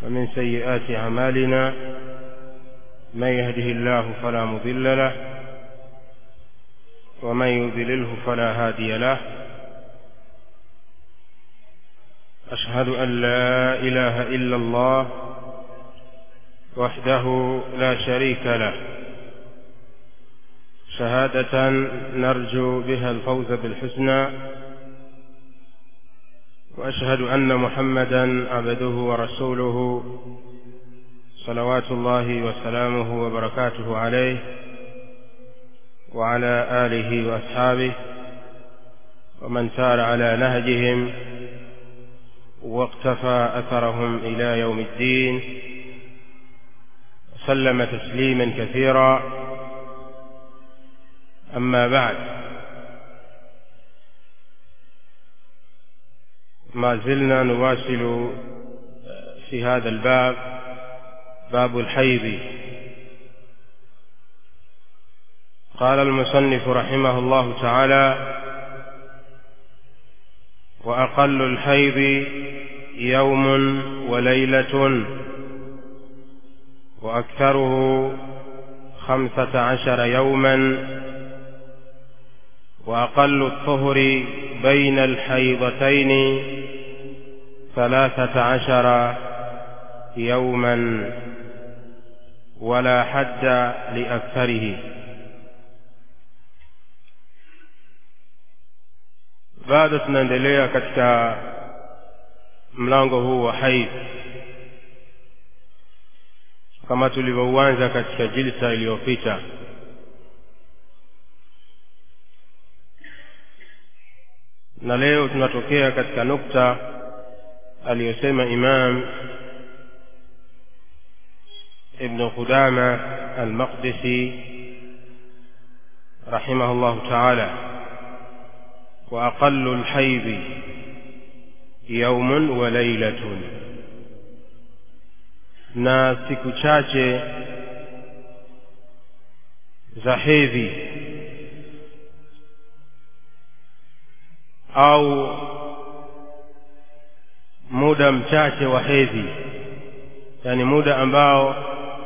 ومن سيئات أعمالنا من يهده الله فلا مضل له ومن يضلله فلا هادي له أشهد أن لا إله إلا الله وحده لا شريك له شهادة نرجو بها الفوز بالحسنى وأشهد أن محمدا عبده ورسوله صلوات الله وسلامه وبركاته عليه وعلى آله وأصحابه ومن سار على نهجهم واقتفى أثرهم إلى يوم الدين وسلم تسليما كثيرا أما بعد ما زلنا نواصل في هذا الباب باب الحيض قال المصنف رحمه الله تعالى وأقل الحيض يوم وليلة وأكثره خمسة عشر يوما وأقل الطهر بين الحيضتين ثلاثة عشر يوما ولا حد لأكثره bado tunaendelea katika mlango huu wa haidh kama tulivyouanza katika jilsa iliyopita na leo tunatokea katika nukta aliyosema imam ibnu qudama almaqdisi rahimahu llahu taala وأقل الحيض يوم وليلة na siku chache za hedhi au muda mchache wa hedhi yani muda ambao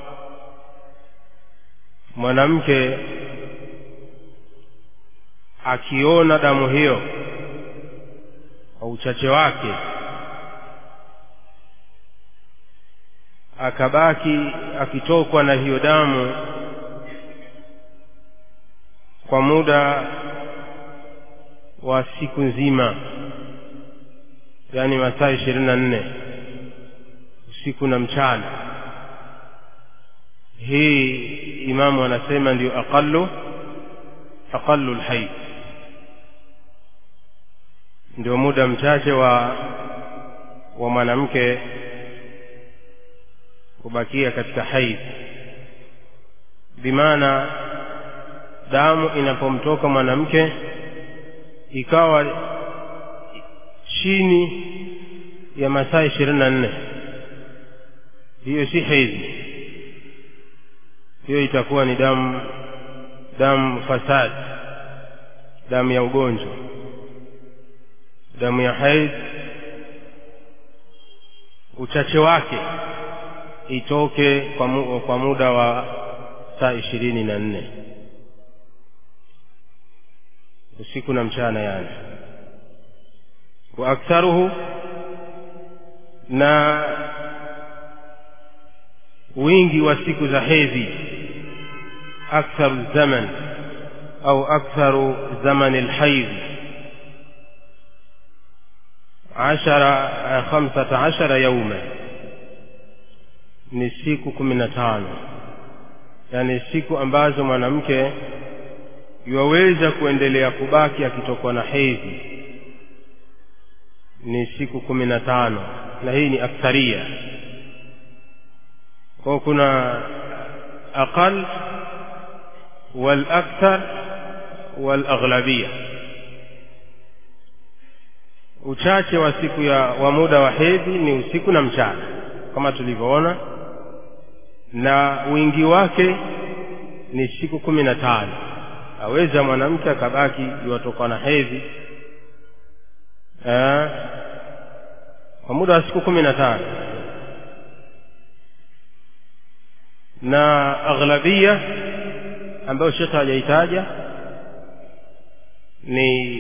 mwanamke akiona damu hiyo kwa uchache wake akabaki akitokwa na hiyo damu kwa muda wa siku nzima yaani masaa ishirini na nne usiku na mchana hii imamu anasema ndiyo aqalu aqalu lhaid ndio muda mchache wa wa mwanamke kubakia katika haidh bimaana damu inapomtoka mwanamke ikawa chini ya masaa ishirini na nne hiyo si hedhi hiyo itakuwa ni damu damu fasad damu ya ugonjwa damu ya haidh uchache wake itoke kwa, mu, kwa muda wa saa ishirini na nne usiku na mchana yani wa aktharuhu na wingi wa siku za hedhi aktharu zaman au aktharu zamani lhaidhi ashara khamsata ashara yauma ni siku kumi na tano yaani siku ambazo mwanamke yuwaweza kuendelea kubaki akitokwa na hedhi ni siku kumi na tano na hii ni aktharia kwao kuna aqal walakthar walaghlabia uchache wa siku ya wa muda wa hedhi ni usiku na mchana kama tulivyoona na wingi wake ni siku kumi na tano aweza mwanamke akabaki iwatoka na hedhi eh, kwa muda wa siku kumi na tano na aghlabia ambayo shekhe hajaitaja ni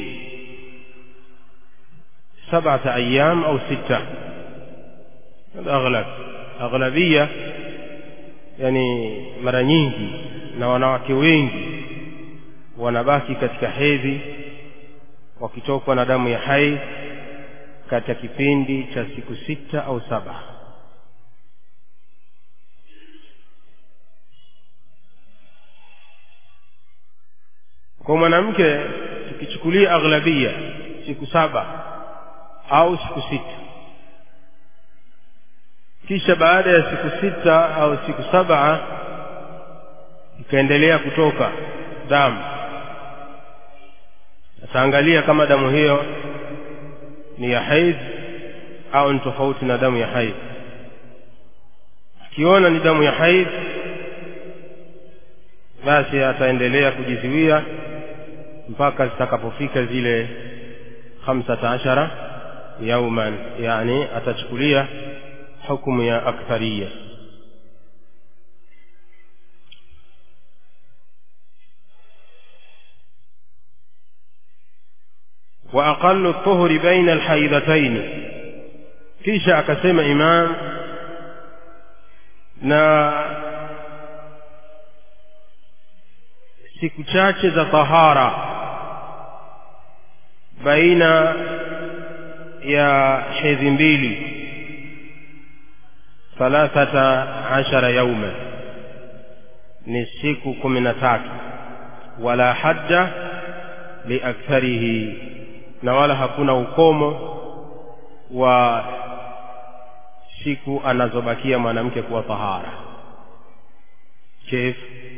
sabata ayam au sita aghlab aghlabia yani mara nyingi na wanawake wengi wanabaki katika hedhi wakitokwa na damu ya haidh katika kipindi cha siku sita au saba kwa mwanamke tukichukulia aghlabia siku saba au siku sita kisha baada ya siku sita au siku saba ikaendelea kutoka damu ataangalia kama damu hiyo ni ya haidh au ni tofauti na damu ya haidh akiona ni damu ya haidh basi ataendelea kujizuia mpaka zitakapofika zile khamsata ashara yauman yani atachukulia hukumu ya akthariya wa aqallu tuhuri baina alhaidhataini kisha akasema imam na siku chache za tahara baina ya hedhi mbili thalathata ashara yauma ni siku kumi na tatu wala hadda liaktharihi na wala hakuna ukomo wa siku anazobakia mwanamke kuwa tahara kif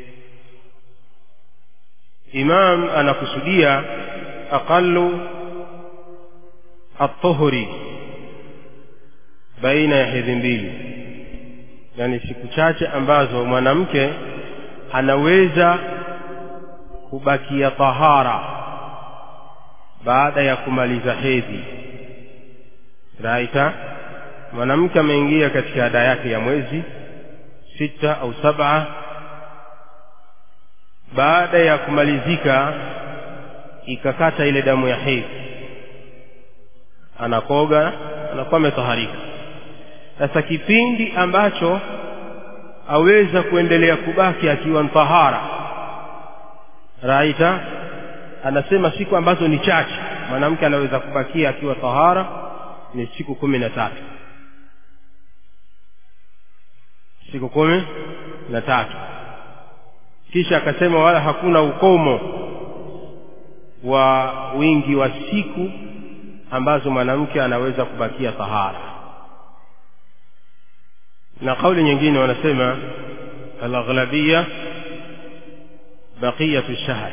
imam anakusudia aqallu at-tuhri baina ya hedhi mbili yani siku chache ambazo mwanamke anaweza kubakia tahara baada ya kumaliza hedhi raita mwanamke ameingia katika ada yake ya mwezi sita au saba baada ya kumalizika ikakata ile damu ya hedhi anakoga anakuwa ametaharika sasa kipindi ambacho aweza kuendelea kubaki akiwa mtahara raita anasema siku ambazo ni chache mwanamke anaweza kubakia akiwa tahara ni siku kumi na tatu siku kumi na tatu kisha akasema wala hakuna ukomo wa wingi wa siku ambazo mwanamke anaweza kubakia tahara na kauli nyingine wanasema alaghlabia baqiyatu shahr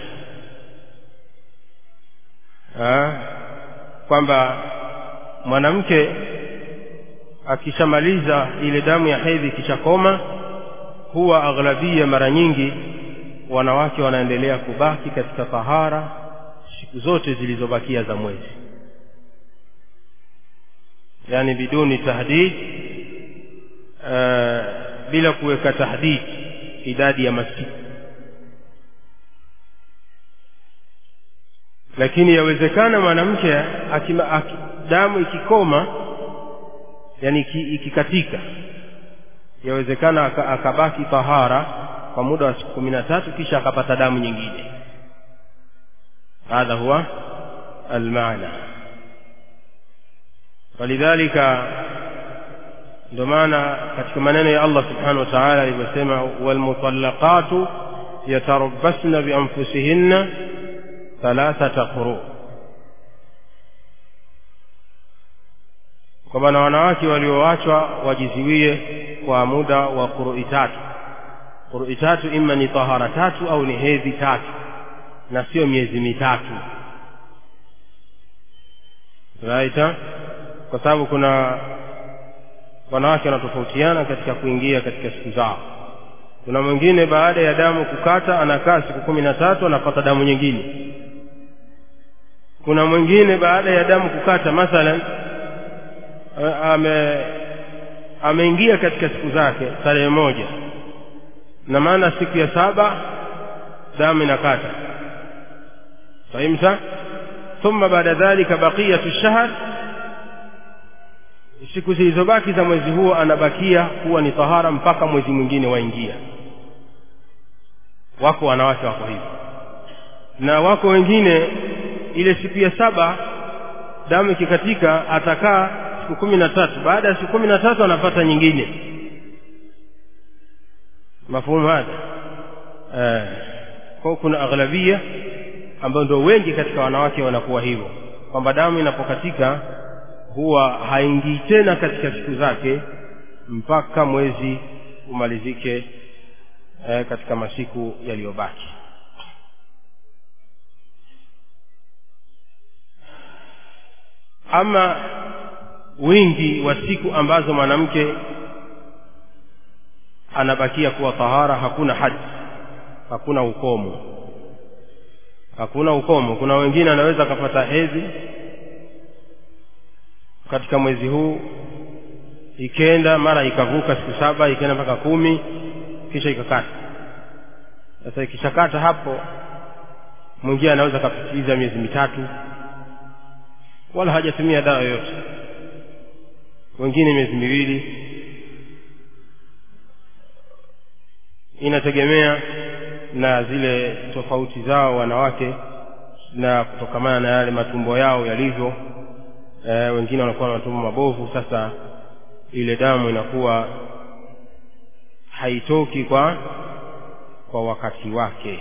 kwamba mwanamke akishamaliza ile damu ya hedhi ikishakoma huwa aghlabia mara nyingi wanawake wanaendelea kubaki katika tahara siku zote zilizobakia za mwezi yani biduni tahdid uh, bila kuweka tahdid idadi ya masiku lakini yawezekana mwanamke damu ikikoma yani ikikatika yawezekana akabaki tahara kwa muda wa siku kumi na tatu kisha akapata damu nyingine hadha huwa almaana walidhalika ndio maana katika maneno ya Allah subhanahu wa ta'ala alivyosema walmutallaqatu yatarabbasna bianfusihinna thalathata quru kwamba na wanawake walioachwa wajiziwie kwa muda wa qurui tatu qurui tatu ima ni tahara tatu au ni hedhi tatu na sio miezi mitatu raita kwa sababu kuna wanawake wanatofautiana katika kuingia katika siku zao kuna mwingine baada ya damu kukata anakaa siku kumi na tatu anapata damu nyingine kuna mwingine baada ya damu kukata mathalan ame ameingia katika siku zake tarehe moja na maana siku ya saba damu inakata fahimta thumma baada dhalika baqiyatu shahr siku zilizobaki za mwezi huo anabakia kuwa ni tahara mpaka mwezi mwingine waingia wako wanawake wako hivyo na wako wengine ile siku ya saba damu ikikatika atakaa siku kumi na tatu baada ya siku kumi na tatu anapata nyingine mafuhumu hada eh, kwa kuna aghlabia ambayo ndio wengi katika wanawake wanakuwa hivyo kwamba damu inapokatika huwa haingii tena katika siku zake mpaka mwezi umalizike eh, katika masiku yaliyobaki ama wingi wa siku ambazo mwanamke anabakia kuwa tahara hakuna haji hakuna ukomo hakuna ukomo kuna wengine anaweza akapata hedhi katika mwezi huu ikenda mara ikavuka siku saba ikenda mpaka kumi kisha ikakata sasa ikishakata hapo mwingine anaweza akapitiliza miezi mitatu wala hajatumia dawa yoyote wengine miezi miwili inategemea na zile tofauti zao wanawake na kutokamana na yale matumbo yao yalivyo e, wengine wanakuwa na matumbo mabovu sasa ile damu inakuwa haitoki kwa kwa wakati wake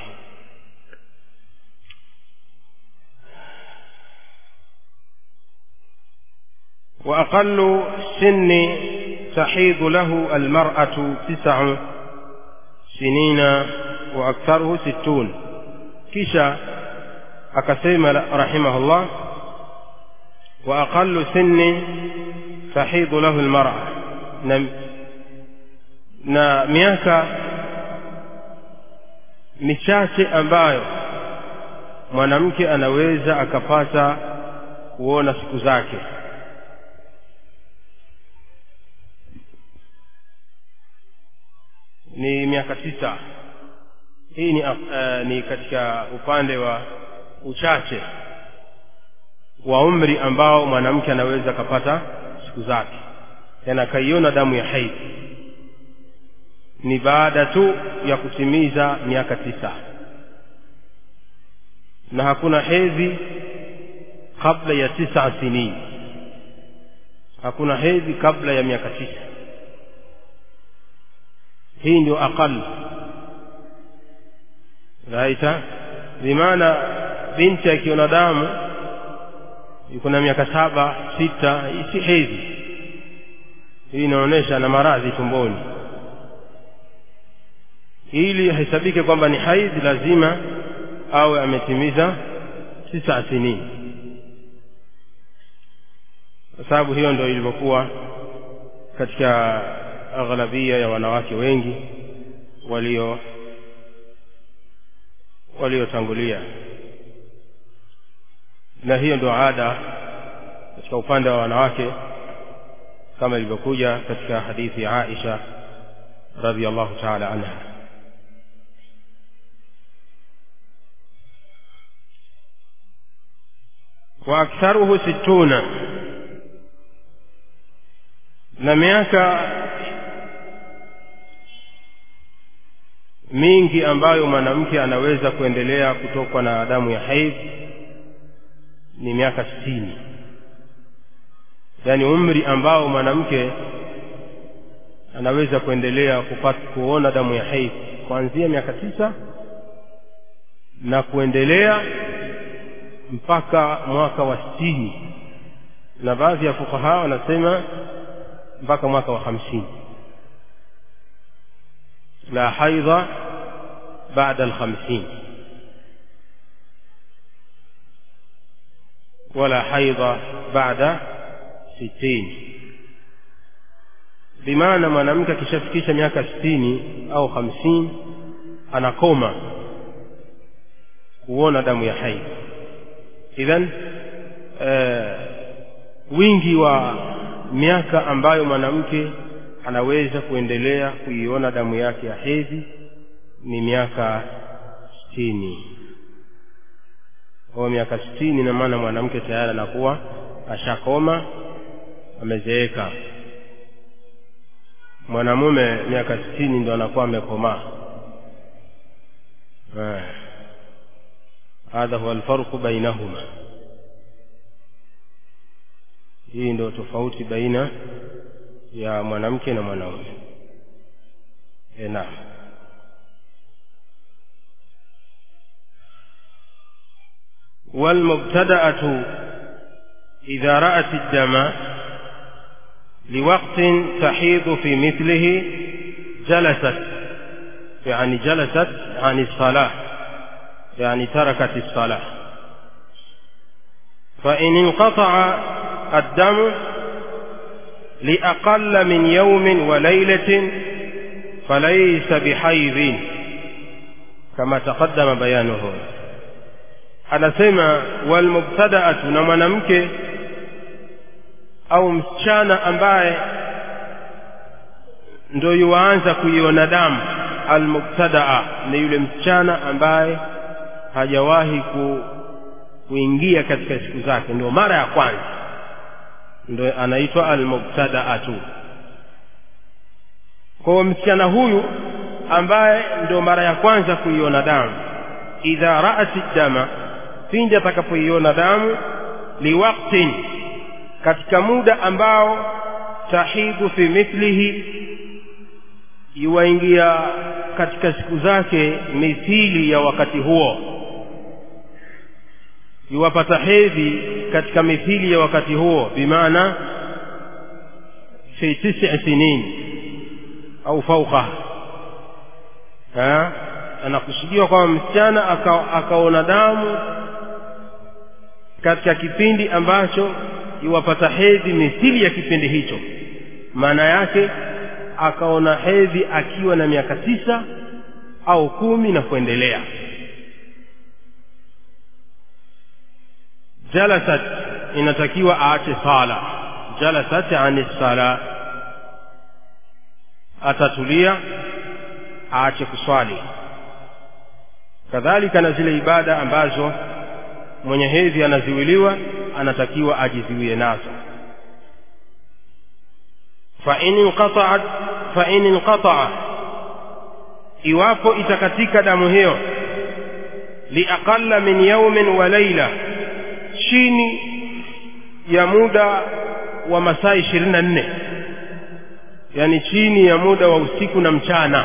وأقل سن تحيض له المرأة تسع سنين وأكثره ستون كيشا أكسيم رحمه الله وأقل سن تحيض له المرأة na miaka michache ambayo mwanamke anaweza akapata kuona siku zake ni miaka tisa hii ni, uh, ni katika upande wa uchache wa umri ambao mwanamke anaweza akapata siku zake yani akaiona damu ya haidhi ni baada tu ya kutimiza miaka tisa na hakuna hedhi kabla ya tisa sinin hakuna hedhi kabla ya miaka tisa hii ndio aqal raita bimaana binti akiona damu yuko na miaka saba sita hii si hedhi hii inaonyesha na maradhi tumboni ili ahesabike kwamba ni haidhi lazima awe ametimiza tisa sinini kwa sababu hiyo ndio ilivyokuwa katika aghlabia ya wanawake wengi walio waliotangulia na hiyo ndio ada katika upande wa wanawake kama ilivyokuja katika hadithi ya Aisha radhiallahu ta'ala anha wa aktharuhu sittuna na miaka mingi ambayo mwanamke anaweza kuendelea kutokwa na damu ya haidh ni miaka sitini yaani umri ambao mwanamke anaweza kuendelea kupata kuona damu ya haidh kuanzia miaka tisa na kuendelea mpaka mwaka wa sitini na baadhi ya fukaha wanasema mpaka mwaka wa hamsini la haidha baada alhamsin wala haidha baada sitini bimaana mwanamke akishafikisha miaka sitini au hamsini anakoma kuona damu ya haidh idhan uh, wingi wa miaka ambayo mwanamke anaweza kuendelea kuiona damu yake ya hedhi ni miaka sitini kwa miaka sitini na maana mwanamke tayari anakuwa ashakoma amezeeka mwanamume miaka sitini ndo anakuwa amekomaa hadha huwa alfarqu bainahuma hii ndo tofauti baina ya mwanamke na mwanaume e naam والمبتدأة إذا رأت الدم لوقت تحيض في مثله جلست يعني جلست عن الصلاة يعني تركت الصلاة فإن انقطع الدم لأقل من يوم وليلة فليس بحيض كما تقدم بيانه anasema walmubtadaatu na mwanamke au msichana ambaye ndo yuwaanza kuiona damu almubtadaa ni yule msichana ambaye hajawahi ku, kuingia katika siku zake ndio mara ya kwanza ndo anaitwa almubtadaatu kwa msichana huyu ambaye ndo mara ya kwanza kuiona damu idha raati dama pindi atakapoiona damu liwaktin katika muda ambao tahidhu fi mithlihi iwaingia katika siku zake mithili ya wakati huo iwapata hedhi katika mithili ya wakati huo bimaana fi tisi sinin au fauqaha anakusudiwa kwamba msichana aka, akaona damu katika kipindi ambacho iwapata hedhi mithili ya kipindi hicho maana yake akaona hedhi akiwa na miaka tisa au kumi na kuendelea jalasat inatakiwa aache sala jalasat ani sala atatulia aache kuswali kadhalika na zile ibada ambazo mwenye hedhi anaziwiliwa anatakiwa ajiziwie nazo fain inqata'at fain inqata'a iwapo itakatika damu hiyo liaqalla min yaumin wa laila chini ya muda wa masaa ishirini na nne yani chini ya muda wa usiku na mchana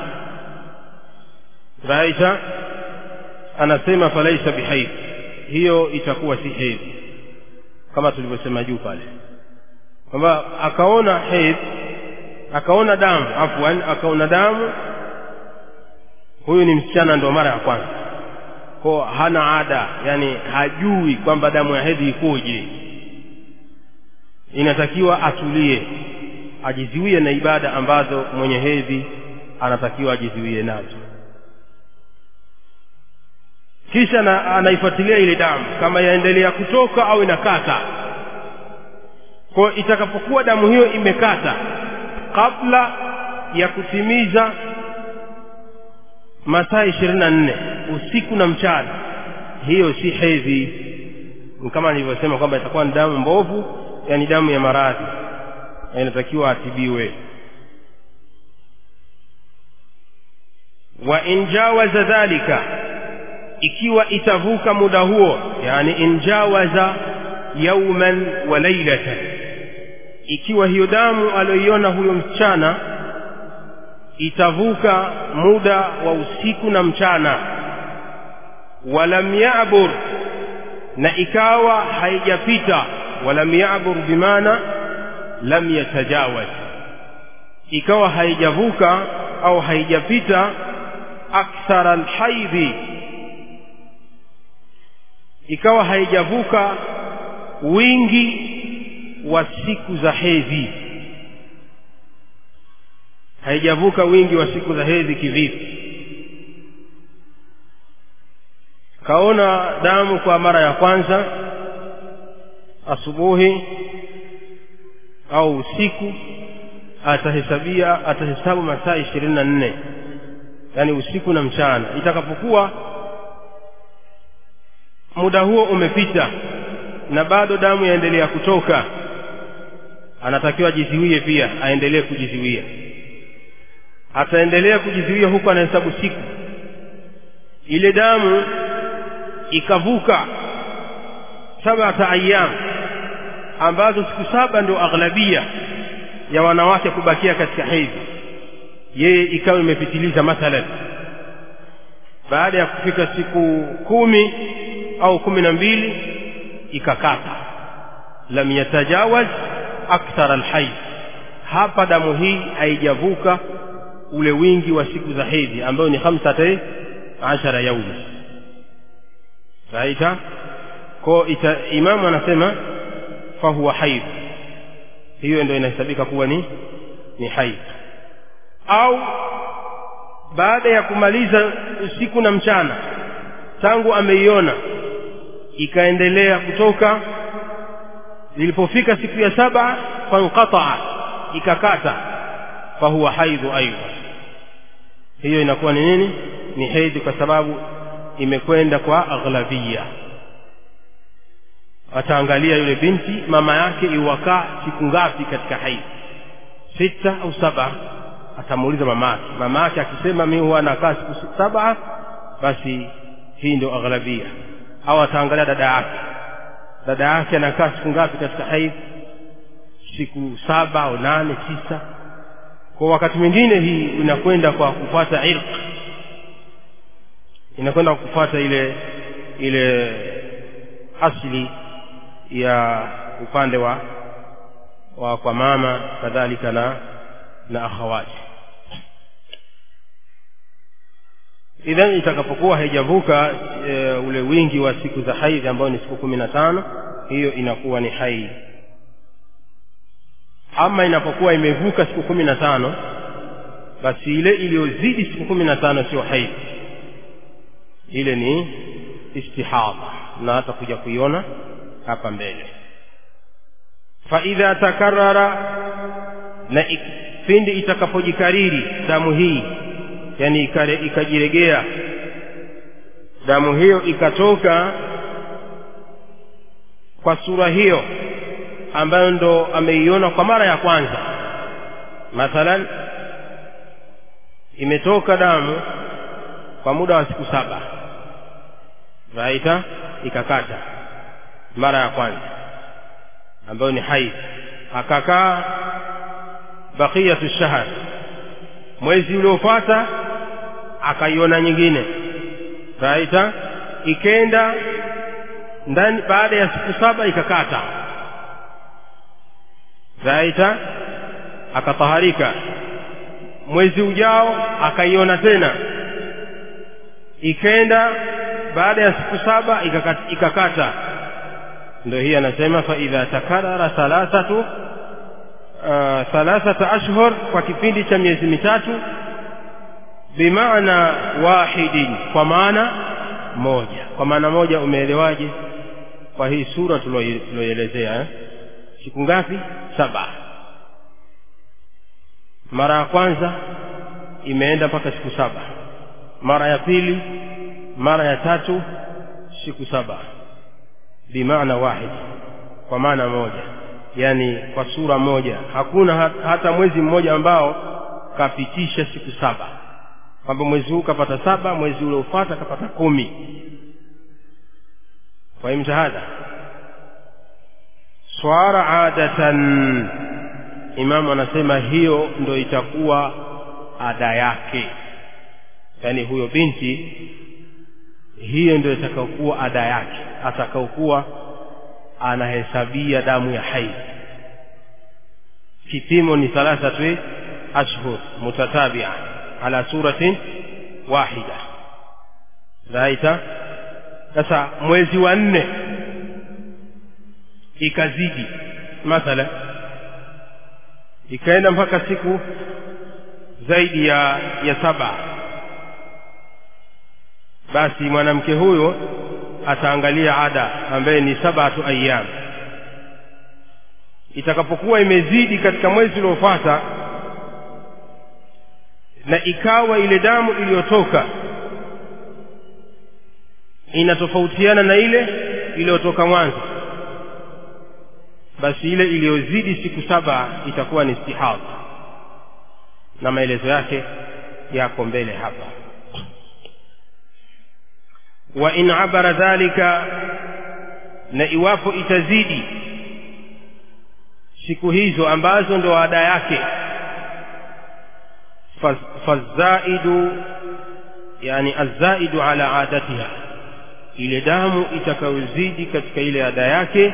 raisa anasema falaisa bihaidh hiyo itakuwa si hedhi kama tulivyosema juu pale kwamba akaona hedhi akaona damu afwan akaona damu huyu ni msichana ndo mara ya kwanza ko hana ada yani hajui kwamba damu ya hedhi ikoje inatakiwa atulie ajiziwie na ibada ambazo mwenye hedhi anatakiwa ajiziwie nazo kisha na, anaifuatilia ile damu kama yaendelea kutoka au inakata kwa itakapokuwa damu hiyo imekata kabla ya kutimiza masaa ishirini na nne usiku na mchana hiyo si hedhi kama nilivyosema kwamba itakuwa ni damu mbovu yani damu ya maradhi inatakiwa atibiwe wa in jawaza dhalika ikiwa itavuka muda huo yani in jawaza yauman wa lailatan ikiwa hiyo damu aliyoiona huyo msichana itavuka muda wa usiku na mchana walam yabur na ikawa haijapita walam yabur bimaana lam yatajawaz ikawa haijavuka au haijapita akthara alhaidhi ikawa haijavuka wingi wa siku za hedhi haijavuka wingi wa siku za hedhi kivipi kaona damu kwa mara ya kwanza asubuhi au usiku atahesabia atahesabu masaa ishirini na nne yaani usiku na mchana itakapokuwa muda huo umepita na bado damu yaendelea kutoka anatakiwa ajiziwie pia aendelee kujiziwia ataendelea kujiziwia huku anahesabu siku ile damu ikavuka sabata ayyam ambazo siku saba ndio aghlabia ya wanawake kubakia katika hedhi yeye ikawa imepitiliza mathalan baada ya kufika siku kumi au kumi na mbili ikakata lam yatajawaz akthar alhaid hapa damu hii haijavuka ule wingi wa siku za hedhi ambayo ni hamsata ashara yaumi raita ko ita, imamu anasema fahuwa haid hiyo ndio inahesabika kuwa ni ni haid au baada ya kumaliza usiku na mchana tangu ameiona ikaendelea kutoka zilipofika siku ya saba fanqataa ikakata fahuwa haidhu aidha hiyo inakuwa ni nini ni hedhi kwa sababu imekwenda kwa aghlabia ataangalia yule binti mama yake iwakaa siku ngapi katika haidhi sita au saba atamuuliza mama yake mama yake akisema mi huwa nakaa siku saba basi hii ndio aghlabia au ataangalia dada yake dada yake anakaa siku ngapi katika haidh siku saba au nane tisa kwa wakati mwingine hii inakwenda kwa kufuata irq inakwenda kwa kufuata ile ile asli ya upande wa, wa kwa mama kadhalika na na akhawati idhan itakapokuwa haijavuka e, ule wingi wa siku za haidhi ambayo ni siku kumi na tano hiyo inakuwa ni haidhi ama inapokuwa imevuka siku kumi na tano basi ile iliyozidi siku kumi na tano sio haidhi ile ni istihadha na hata kuja kuiona hapa mbele faidha takarara na pindi itakapojikariri damu hii yani ikajiregea damu hiyo ikatoka kwa sura hiyo ambayo ndo ameiona kwa mara ya kwanza mathalan imetoka damu kwa muda wa siku saba raita ikakata mara ya kwanza ambayo ni haidh akakaa baqiyatu shahr mwezi uliofuata akaiona nyingine raita ikenda ndani baada ya siku saba ikakata raita akataharika mwezi ujao akaiona tena ikenda baada ya siku saba ikakata, ikakata. ndio hii anasema faidha takarara thalathatu uh, thalathata ashhur kwa kipindi cha miezi mitatu bimaana wahidin kwa maana moja kwa maana moja umeelewaje kwa hii sura tulioelezea eh? siku ngapi saba mara ya kwanza imeenda mpaka siku saba mara ya pili mara ya tatu siku saba bimaana wahid kwa maana moja yani kwa sura moja hakuna hata mwezi mmoja ambao kapitisha siku saba kwamba mwezi huu kapata saba mwezi uliofuata kapata kumi fahimta hadha swara adatan imamu anasema hiyo ndo itakuwa ada yake yaani huyo binti hiyo ndio itakaokuwa ada yake atakaokuwa anahesabia damu ya haidh kipimo ni thalathatu ashhur mutatabia ala suratin wahida raita sasa mwezi wa nne ikazidi mathala ikaenda mpaka siku zaidi ya ya saba basi mwanamke huyo ataangalia ada ambaye ni sabatu ayyam itakapokuwa imezidi katika mwezi uliofuata na ikawa ile damu iliyotoka inatofautiana na ile iliyotoka mwanzo basi ile iliyozidi siku saba itakuwa ni istihadha na maelezo yake yako mbele hapa wa in abara dhalika na iwapo itazidi siku hizo ambazo ndo ada yake fazaidu yani azaidu ala adatiha ile damu itakayozidi katika ile ada yake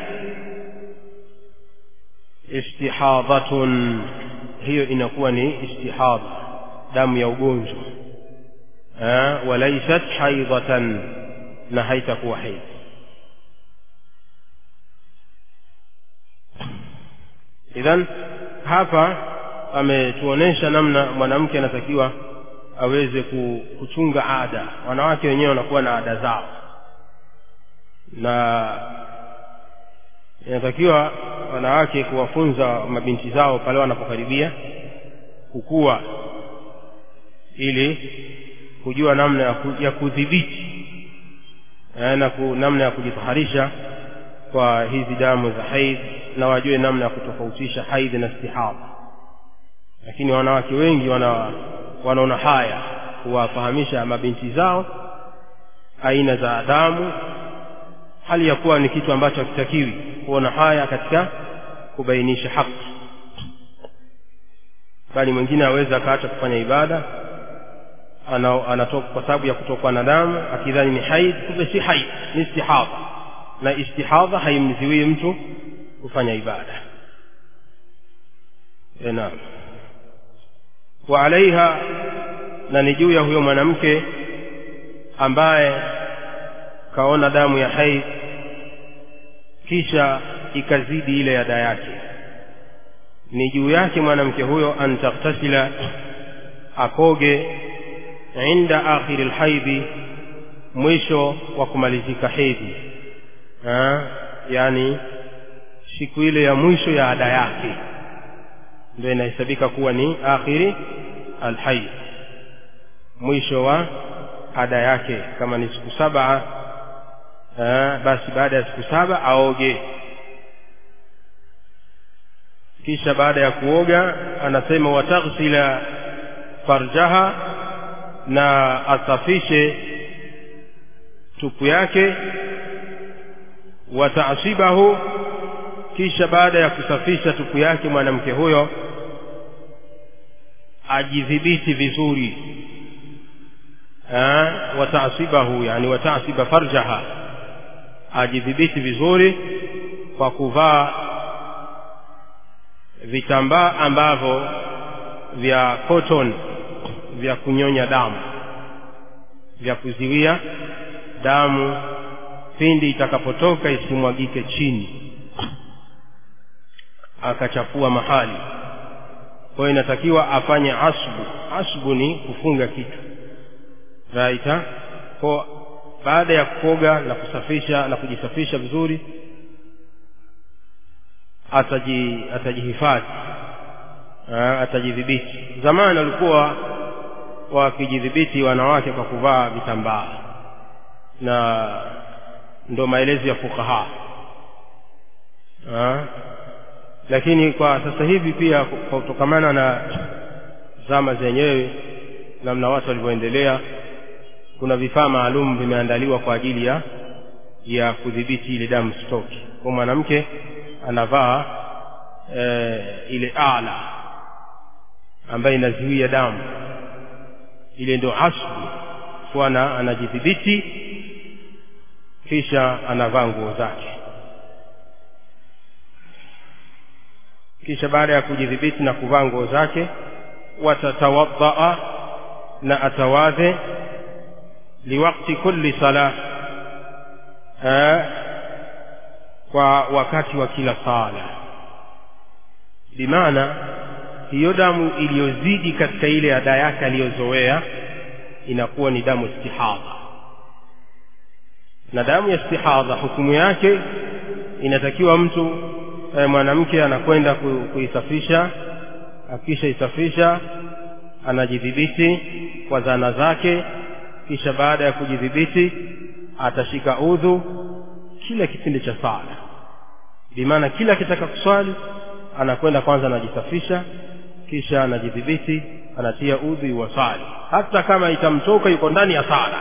istihadhatun hiyo inakuwa ni istihadha damu ya ugonjwa walaisat haidhatan na haitakuwa haidh idhan hapa ametuonesha namna mwanamke anatakiwa aweze kuchunga ada wanawake wenyewe wanakuwa na ada zao na inatakiwa wanawake kuwafunza mabinti zao pale wanapokaribia kukua ili kujua namna ya, ku, ya kudhibiti na ku, namna ya kujitaharisha kwa hizi damu za haidh na wajue namna ya kutofautisha haidh na istihadha lakini wanawake wengi wana wanaona haya kuwafahamisha mabinti zao aina za damu hali ya kuwa ni kitu ambacho hakitakiwi kuona haya katika kubainisha haki bali mwingine aweza akaacha kufanya ibada anatoka kwa sababu ya kutokwa na damu akidhani ni haid kumbe si haid ni istihadha na istihadha haimziwii mtu kufanya ibada e naam wa alaiha na ni juu ya huyo mwanamke ambaye kaona damu ya haid kisha ikazidi ile ada yake ni juu yake mwanamke huyo an taktasila akoge inda akhiri lhaidhi mwisho wa kumalizika hedhi yaani siku ile ya mwisho ya ada yake ndio inahesabika kuwa ni akhiri alhaidh mwisho wa ada yake kama ni siku saba basi baada ya siku saba aoge kisha baada ya kuoga anasema wataghsila farjaha na asafishe tupu yake watasibahu kisha baada ya kusafisha tupu yake mwanamke huyo ajidhibiti vizuri watasibahu yani watasiba farjaha ajidhibiti vizuri kwa kuvaa vitambaa ambavyo vya cotton vya kunyonya damu vya kuziwia damu pindi itakapotoka isimwagike chini akachafua mahali kwa hiyo inatakiwa afanye asbu asbu ni kufunga kitu raita kwa baada ya kuoga na kusafisha na kujisafisha vizuri ataji atajihifadhi atajidhibiti zamani walikuwa wakijidhibiti wanawake kwa kuvaa vitambaa na ndo maelezo ya fukaha lakini kwa sasa hivi pia kwa kutokamana na zama zenyewe namna watu walivyoendelea kuna vifaa maalum vimeandaliwa kwa ajili ya ya kudhibiti ile damu stoki kwa mwanamke anavaa e, ile ala ambayo inazuia damu ile ndio asbu kuwa anajidhibiti kisha anavaa nguo zake kisha baada ya kujidhibiti na kuvaa nguo zake watatawadhaa na atawadhe liwakti kulli sala kwa wakati wa kila sala bimaana hiyo damu iliyozidi katika ile ada yake aliyozoea inakuwa ni damu istihadha na damu ya istihadha hukumu yake inatakiwa mtu e, mwanamke anakwenda ku, kuisafisha akisha isafisha anajidhibiti kwa zana zake kisha baada ya kujidhibiti atashika udhu kila kipindi cha sala bimaana kila akitaka kuswali anakwenda kwanza anajisafisha kisha anajidhibiti anatia udhu iwasali hata kama itamtoka yuko ndani ya sala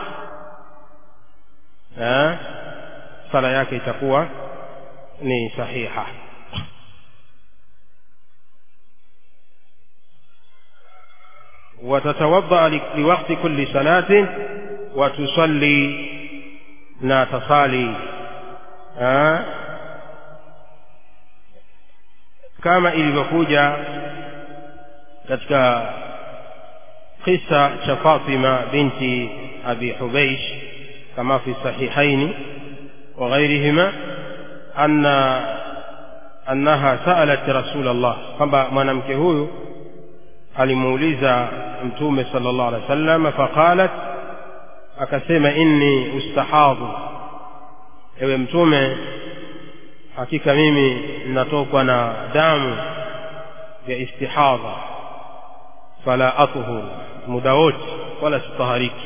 eh? sala yake itakuwa ni sahiha وتتوضأ لوقت كل صلاة وتصلي na tasali ha? kama ilivyokuja katika kisa cha Fatima binti Abi Hubeish kama fi sahihaini wa ghairihima anna annaha sa'alat Rasul Allah kwamba mwanamke huyu alimuuliza mtume sallallahu alaihi wasallam faqalat akasema inni ustahadhu ewe mtume hakika mimi ninatokwa na damu ya istihadha fala athhur muda wote wala sitahariki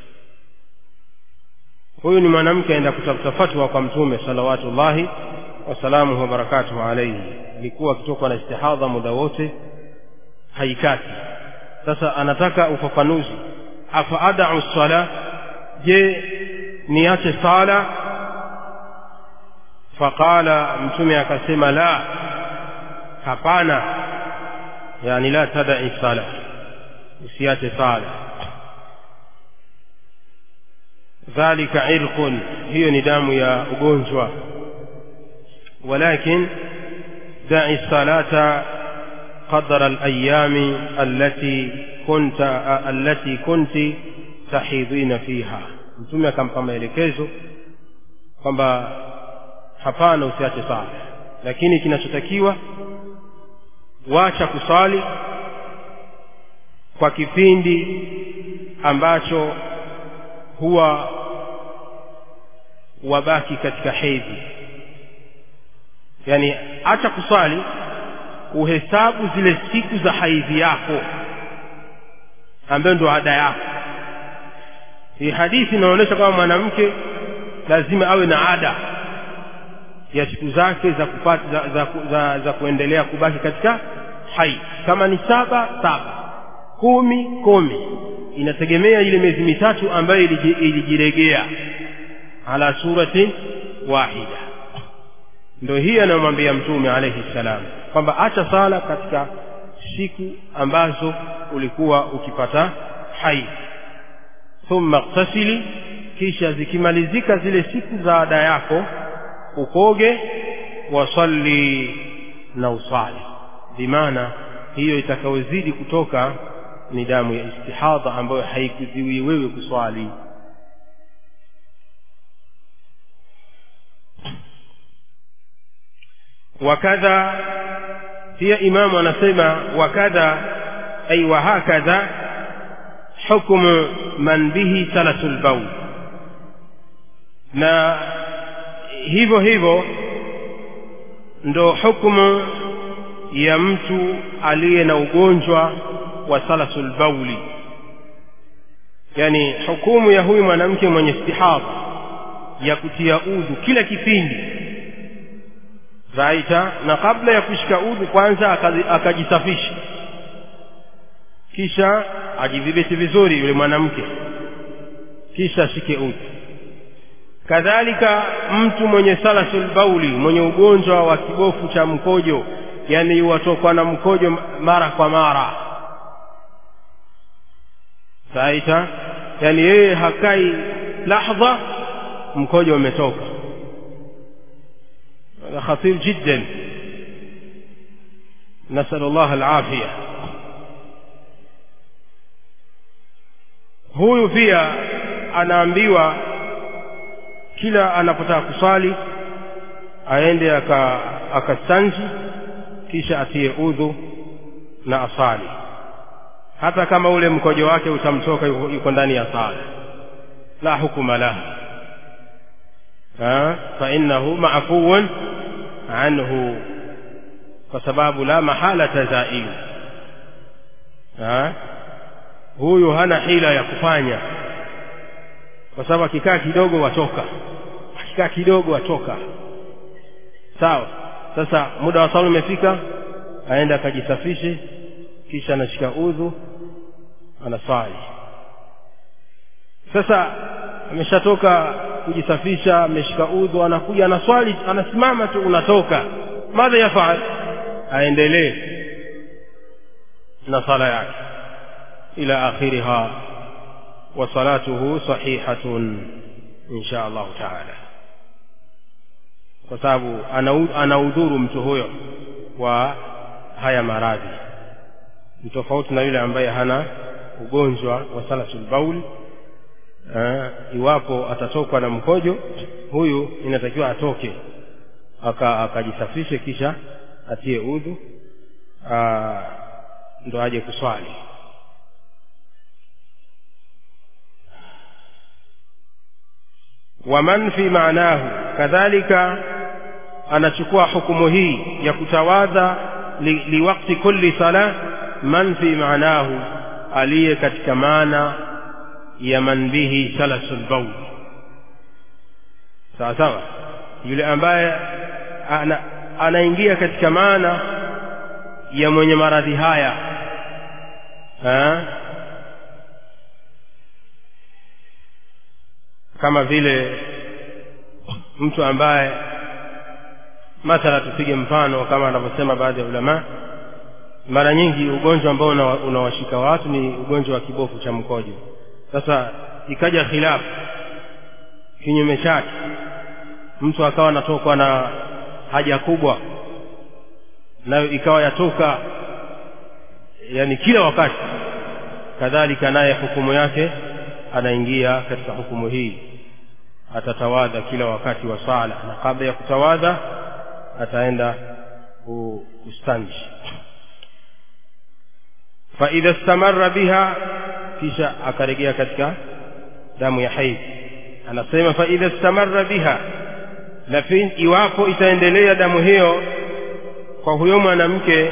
huyu ni mwanamke aenda kutafuta fatwa kwa mtume salawatullahi wasalamuhu wabarakatuhu alaihi alikuwa akitokwa na istihadha muda wote haikati sasa anataka ufafanuzi afa adau sala je niache sala faqala mtume akasema la hapana yani la tadai sala usiache sala dhalika irqun hiyo ni damu ya ugonjwa walakin dai salata قدر الأيام التي كنت التي كنت tahidhina fiha mtume akampa maelekezo kwamba hapana usiache sala lakini kinachotakiwa wacha kusali kwa kipindi ambacho huwa wabaki katika hedhi yani acha kusali uhesabu zile siku za haidhi yako ambayo ndo ada yako hii hadithi inaonyesha kwamba mwanamke lazima awe na ada ya siku zake za kupata za, za, za, za kuendelea kubaki katika hai kama ni saba saba kumi kumi inategemea ile miezi mitatu ambayo ilijiregea ala suratin wahida ndio hii anayomwambia mtume alayhi salam kwamba acha sala katika siku ambazo ulikuwa ukipata hai thumma ightasili kisha zikimalizika zile siku za ada yako ukoge wasalli na usali bimaana hiyo itakayozidi kutoka ni damu ya istihadha ambayo haikuziwi wewe kuswali wakadha pia imamu anasema wakadha ay wahakadha hukmu man bihi salasul baul na hivyo hivyo ndo hukumu ya mtu aliye na ugonjwa wa salasul bauli yani hukumu ya huyu mwanamke mwenye istihadha ya kutia udhu kila kipindi raita na kabla ya kushika udhu kwanza akajisafisha kisha ajidhibiti vizuri yule mwanamke kisha ashike udhu kadhalika mtu mwenye salasul bauli mwenye ugonjwa wa kibofu cha mkojo yani watokwa na mkojo mara kwa mara saita yani yeye hakai lahdha mkojo umetoka هذا خطير جدا نسأل الله العافية huyu pia anaambiwa kila anapotaka kuswali aende akastanji kisha atie udhu na asali hata kama ule mkojo wake utamtoka yuko ndani ya sala la hukuma lahu fainahu maafuun anhu kwa sababu la mahalata zailu huyu hana hila ya kufanya kwa sababu akikaa kidogo watoka akikaa kidogo watoka sawa sasa muda wa sala umefika aenda akajisafishe kisha anashika udhu anaswali sasa ameshatoka kujisafisha ameshika udhu anakuja anaswali anasimama tu unatoka madha yafaal aendelee na sala yake ila akhiriha wa salatuhu sahihatun insha allahu taala kwa sababu anaudhuru mtu huyo wa haya maradhi ni tofauti na yule ambaye hana ugonjwa wa salasul baul uh, iwapo atatokwa na mkojo huyu inatakiwa atoke akajisafishe aka kisha atie udhu uh, ndo aje kuswali waman fi maanahu kadhalika anachukua hukumu hii ya kutawadha li, liwakti kulli sala man fi maanahu aliye katika maana ya man bihi salasul baul sawa sawa yule ambaye ana, anaingia katika maana ya mwenye maradhi haya ha? kama vile mtu ambaye mathala tupige mfano kama anavyosema baadhi ya ulamaa mara nyingi ugonjwa ambao unawashika watu ni ugonjwa wa kibofu cha mkojo sasa ikaja khilafu kinyume chake mtu akawa anatokwa na haja kubwa nayo ikawa yatoka yani kila wakati kadhalika naye hukumu yake anaingia katika hukumu hii atatawadha kila wakati wa sala na kabla ya kutawadha ataenda kustanji faidha istamarra biha kisha akarejea katika damu ya haidh anasema faidha istamarra biha lakini iwapo itaendelea damu hiyo kwa huyo mwanamke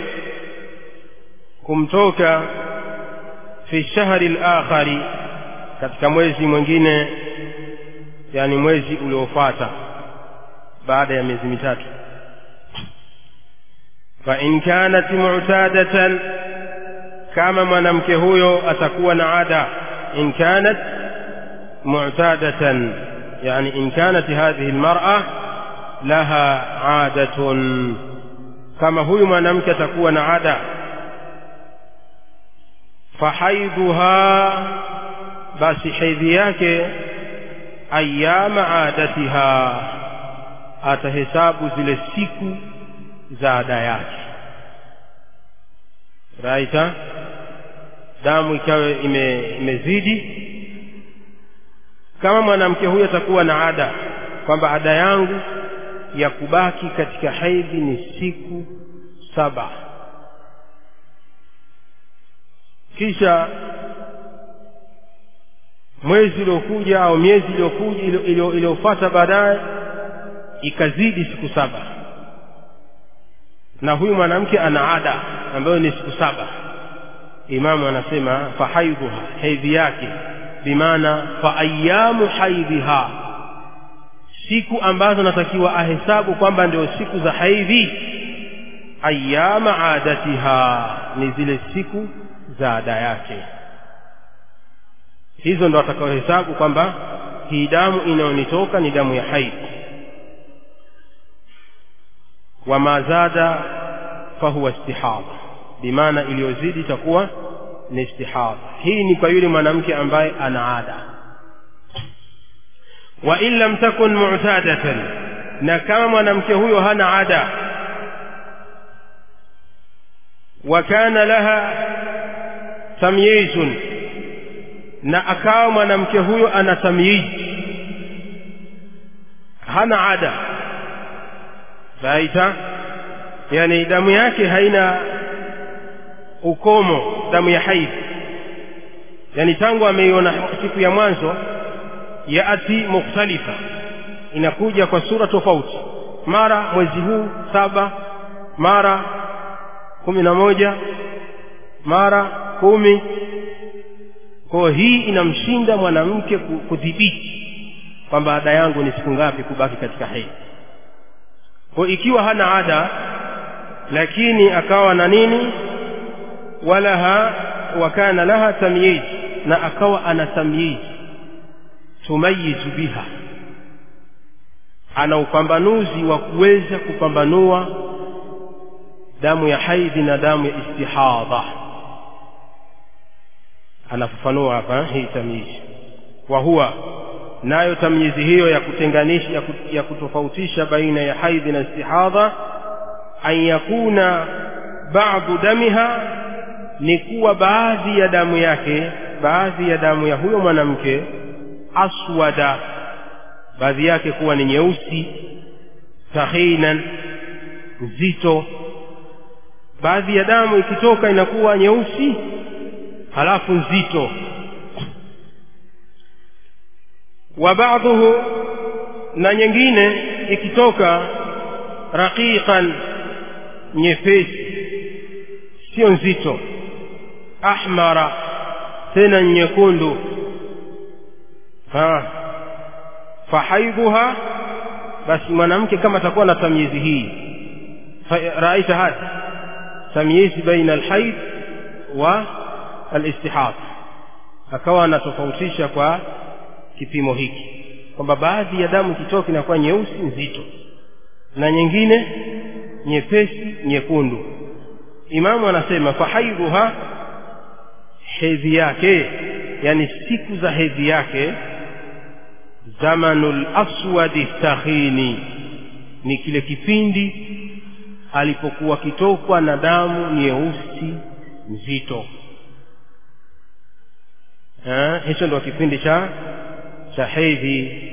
kumtoka fi shahri lakhari katika mwezi mwingine yani mwezi uliofuata baada ya miezi mitatu fa in kanat mu'tadatan kama mwanamke huyo atakuwa na ada in kanat mu'tadatan yani in kanat hadhihi almar'a laha adatun kama huyu mwanamke atakuwa na ada fahaidhuha basi hedhi yake ayama adatiha atahesabu zile siku za ada yake raita damu ikawa ime, imezidi kama mwanamke huyo atakuwa na ada kwamba ada yangu ya kubaki katika hedhi ni siku saba kisha mwezi uliokuja au miezi iliyokuja iliyofuata baadaye ikazidi siku saba na huyu mwanamke ana ada ambayo ni siku saba imamu anasema fahaidhuha hedhi yake bimaana fa ayamu haidhiha siku ambazo natakiwa ahesabu kwamba ndio siku za haidhi ayama adatiha ni zile siku za ada yake hizo ndo atakaohesabu kwamba hii damu inayonitoka ni damu ya haidhi wama zada fahuwa istihadha bimaana iliyozidi itakuwa ni istihadha hii ni kwa yule mwanamke ambaye ana ada wa in lam takun mu'tadatan na kama mwanamke huyo hana ada wa kana laha tamyizun na akawa mwanamke huyo ana tamyiz hana ada raita yani damu yake haina ukomo damu ya haidhi yani tangu ameiona siku ya mwanzo yaati mukhtalifa inakuja kwa sura tofauti mara mwezi huu saba mara kumi na moja mara kumi kwayo hii inamshinda mwanamke ku- kudhibiti kwamba ada yangu ni siku ngapi kubaki katika hedhi kwa ikiwa hana ada lakini akawa na nini walaha wa kana laha tamyiz na akawa ana tamyiz tumayizu biha ana upambanuzi wa kuweza kupambanua damu ya haidhi na damu ya istihadha anafafanua hapa hii tamyizi wa huwa nayo tamyizi hiyo ya kutenganisha ya kut- ya kutofautisha baina ya haidhi na istihadha an yakuna ba'du damiha ni kuwa baadhi ya damu yake baadhi ya damu ya huyo mwanamke aswada baadhi yake kuwa ni nyeusi tahinan nzito baadhi ya damu ikitoka inakuwa nyeusi halafu nzito wa baadhuhu na nyingine ikitoka raqiqan nyepesi sio nzito ahmara tena nyekundu ha fahaidhuha basi mwanamke kama atakuwa na tamyizi hii fa- raita hadi tamyizi baina alhaid wa alistihad akawa anatofautisha kwa kipimo hiki kwamba baadhi ya damu ikitoka inakuwa nyeusi nzito na nyingine nyepesi nyekundu imamu anasema fahaidhuha hedhi yake yani siku za hedhi yake zamanul aswadi tahini ni kile kipindi alipokuwa kitokwa na damu nyeusi nzito Eh, hicho ndio kipindi cha cha hedhi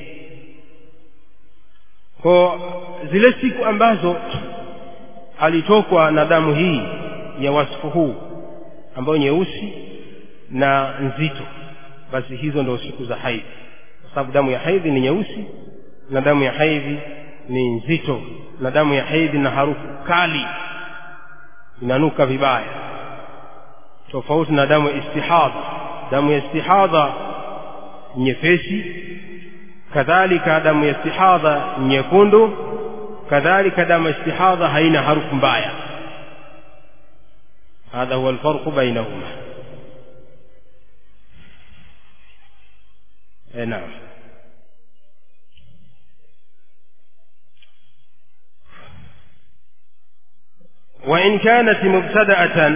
kwa zile siku ambazo alitokwa na damu hii ya wasifu huu ambayo nyeusi na nzito basi hizo ndio siku za haidhi kwa sababu damu ya haidhi ni nyeusi na damu ya haidhi ni nzito na damu ya haidhi na harufu kali inanuka vibaya tofauti na damu ya istihadha damu ya istihadha nyepesi kadhalika damu ya istihadha nyekundu kadhalika damu ya istihadha haina harufu mbaya hadha huwa alfarqu bainahuma eh, naam وإن كانت مبتدأة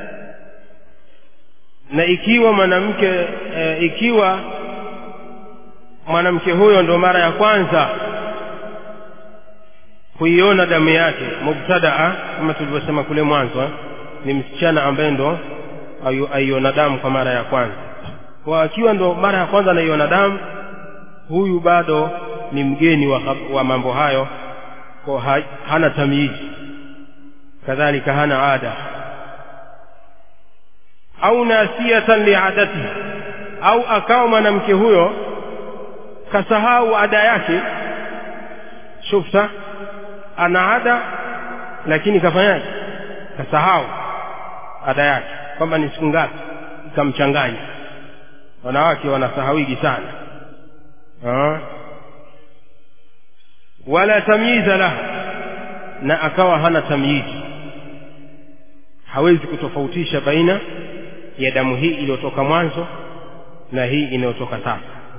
na ikiwa mwanamke e, ikiwa mwanamke huyo ndo mara ya kwanza kuiona damu yake mubtadaa kama tulivyosema kule mwanzo eh, ni msichana ambaye ndo ayu- aiona damu kwa mara ya kwanza kwa akiwa ndo mara ya kwanza anaiona damu huyu bado ni mgeni wa, hab- wa mambo hayo kwa ha, hana tamyizi kadhalika hana ada au nasiyatan liadatihi au akawa mwanamke huyo kasahau ada yake shufta ana ada lakini kafanyaje kasahau ada yake kwamba ni siku ngapi ikamchanganya wanawake wanasahawigi sana Ah. wala tamyiza lahu na akawa hana tamyizi hawezi kutofautisha baina ya damu hii iliyotoka mwanzo na hii inayotoka sasa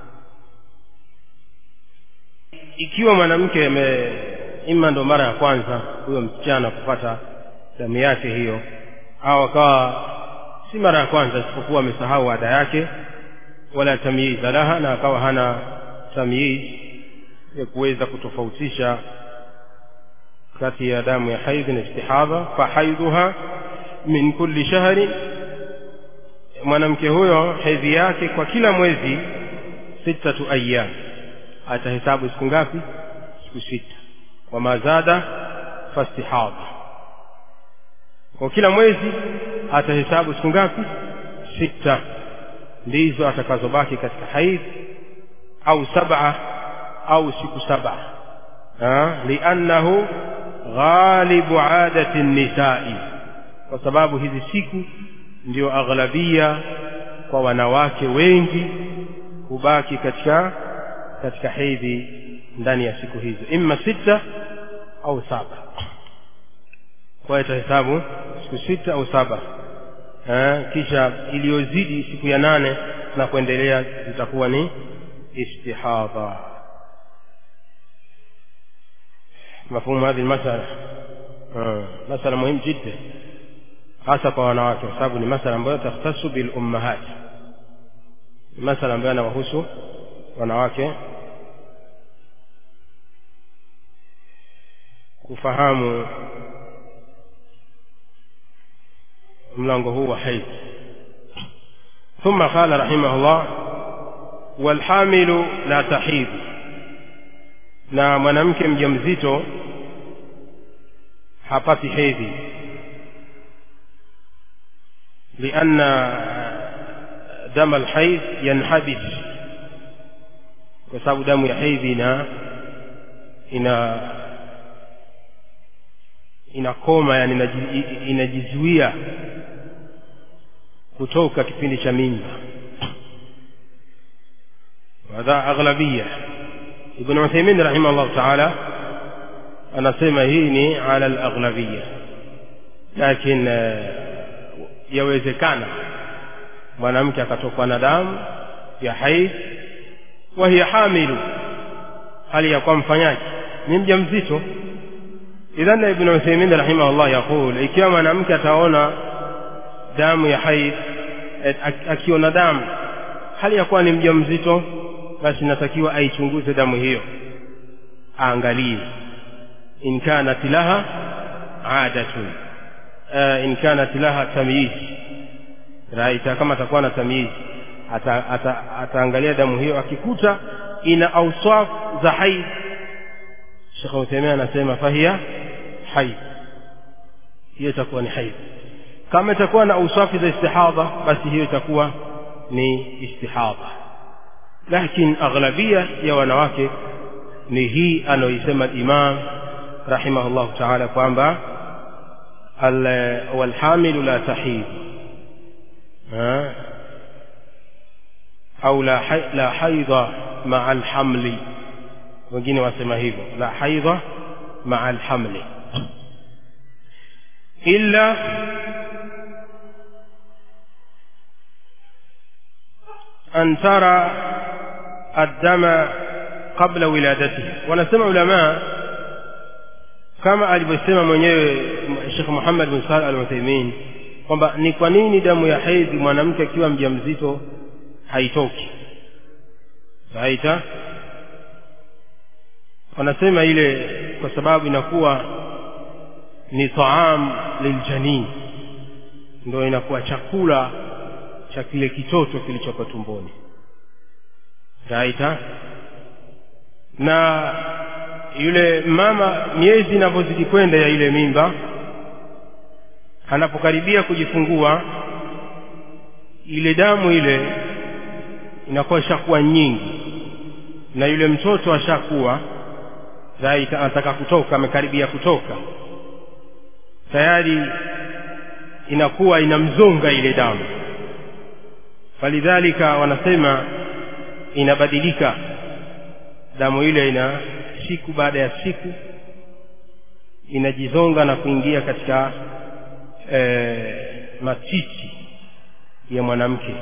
ikiwa mwanamke ame ima ndo mara ya kwanza huyo msichana kupata damu yake hiyo au akawa si mara ya kwanza isipokuwa amesahau ada yake wala tamyiza laha na akawa hana tamyiz ya kuweza kutofautisha kati ya damu ya haidhi na istihadha fahaidhuha min kulli shahri mwanamke huyo hedhi yake kwa kila mwezi sittatu ayyam atahesabu siku ngapi siku sita wama zada fastihadha kwa kila mwezi atahesabu siku ngapi sita ndizo atakazobaki katika haidhi au saba au siku saba Ha? liannahu ghalibu adati nisai kwa sababu hizi siku ndio aghlabia kwa wanawake wengi kubaki katika katika hedhi ndani ya siku hizo imma sita au saba kwa hiyo itahesabu siku sita au saba eh, kisha iliyozidi siku ya nane na kuendelea zitakuwa ni istihadha مفهوم هذه المسألة آه. مسألة مهم جدا hasa kwa wanawake kwa sababu ni masala ambayo takhtasu bil ummahat ni masala ambayo yanawahusu wanawake kufahamu mlango huu wa haidh ثم قال رحمه الله والحامل لا تحيض na mwanamke mjamzito hapati hedhi لأن دم الحيض ينحبس kwa sababu damu ya hedhi ina ina inakoma yani inaji- inajizuia kutoka kipindi cha mimba hadha aghlabia ibn uthaymin rahimahullah taala anasema hii ni ala alaghlabia lakin eh, yawezekana mwanamke akatokwa na damu ya haidh wa hiya hamilu hali ya kuwa mfanyaji ni mja mzito idhan ibn uthaymin rahimahullah yaqul ikiwa mwanamke ataona damu ya haidh eh, ak- akiona damu hali ya kuwa ni mja mzito basi inatakiwa aichunguze damu hiyo aangalie in kanat laha adatun uh, in kanat laha tamyiz raita kama atakuwa na tamyiz ata, ata, ataangalia damu hiyo akikuta ina auswaf za haidh Sheikh Uthaymeen anasema fahiya haidh hiyo itakuwa ni haidh kama itakuwa na auswafi za istihadha basi hiyo itakuwa ni istihadha lakini aghlabia ya wanawake ni hii anayoisema imam rahimahullah taala kwamba al- walhamilu la tahid Ha? au la, hai- la haidha maa alhamli wengine wasema hivyo la haidha maa alhamli illa an tara addama qabla wiladatihi wanasema ulamaa kama alivyosema mwenyewe Sheikh Muhammad bin Salih al-Uthaymeen kwamba ni kwa nini damu ya hedhi mwanamke akiwa mjamzito haitoki saita wanasema ile kwa sababu inakuwa ni taam liljanin ndio inakuwa chakula cha kile kitoto kilichoko tumboni saita na yule mama miezi inavyozidi kwenda ya ile mimba anapokaribia kujifungua ile damu ile inakuwa ishakuwa nyingi na yule mtoto ashakuwa right anataka kutoka amekaribia kutoka tayari inakuwa inamzonga ile damu falidhalika wanasema inabadilika damu ile ina siku baada ya siku inajizonga na kuingia katika e, matiti ya mwanamke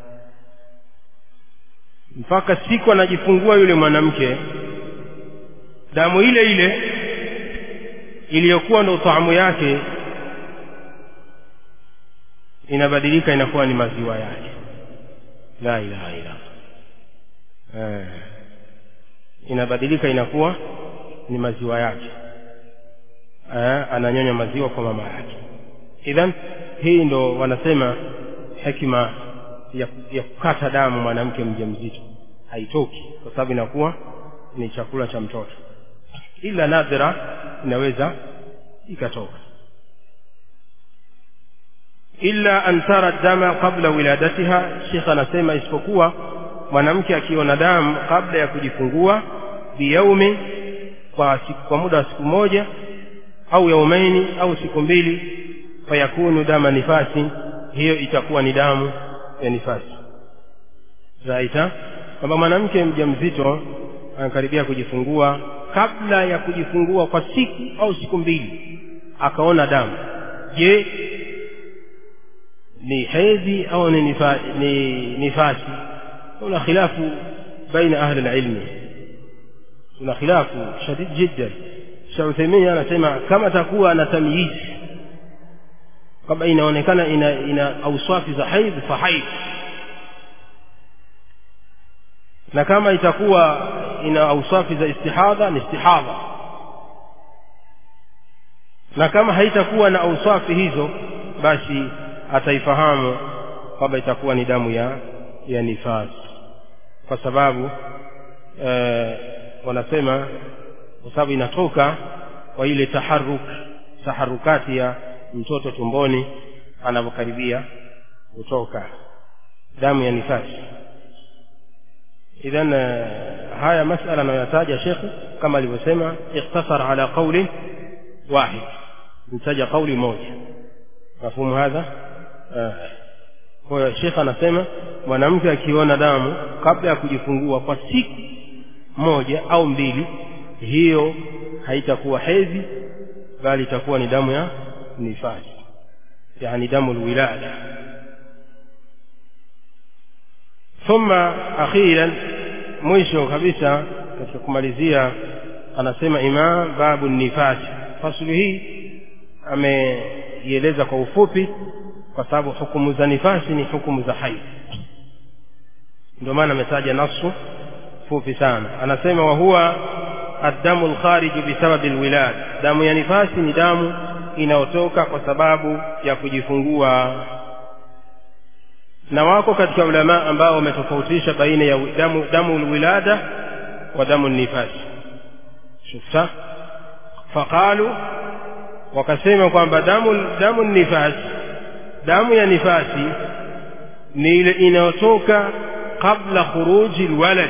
mpaka siku anajifungua yule mwanamke damu ile ile iliyokuwa ndo taamu yake inabadilika inakuwa ni maziwa yake la ilaha illa eh, inabadilika inakuwa ni maziwa yake eh, ananyonya maziwa kwa mama yake idhan hii ndo wanasema hekima ya, ya kukata damu mwanamke mjamzito haitoki kwa sababu inakuwa ni chakula cha mtoto ila nadhira inaweza ikatoka illa an tara dama qabla wiladatiha shekh anasema isipokuwa mwanamke akiona damu kabla ya kujifungua biyaumi kwa, siku, kwa muda wa siku moja au yaumaini au siku mbili fayakunu dama nifasi hiyo itakuwa ni damu ya nifasi raita kwamba mwanamke mjamzito anakaribia kujifungua kabla ya kujifungua kwa siku au siku mbili akaona damu je ni hedhi au ni, nifa, ni nifasi kuna khilafu baina ahli alilmi kuna khilafu shadid jiddan Sheikh Uthaymeen anasema kama takuwa na tamyiz kama inaonekana ina, ina auswafi za haidh fa haidh na kama itakuwa ina auswafi za istihadha ni istihadha na kama haitakuwa na auswafi hizo basi ataifahamu kwamba itakuwa ni damu ya ya nifasi kwa sababu e, wanasema kwa sababu inatoka kwa ile taharuk taharukati ya mtoto tumboni anapokaribia kutoka damu ya nifasi idhan haya masala anayoyataja shekhe kama alivyosema ikhtasar ala qaulin wahid mtaja qauli moja mafhumu hadha kwa hiyo shekhe anasema mwanamke akiona damu kabla ya kujifungua kwa siku moja au mbili hiyo haitakuwa hedhi bali itakuwa ni damu ya nifasi yani damu lwilada thumma akhiran mwisho kabisa katika kumalizia anasema imam babu nifasi fasulu hii ameieleza kwa ufupi kwa sababu hukumu za nifasi ni hukumu za haidh ndio maana ametaja nasu fupi sana anasema wa huwa addamu lkhariju bisababi lwilad damu ya nifasi ni damu inayotoka kwa sababu ya kujifungua na wako katika ulama ambao wametofautisha baina ya damu, damu lwilada wa damu nifasi shufta faqalu wakasema kwamba damu, damu nifasi damu ya nifasi ni ile inayotoka qabla khuruji lwalad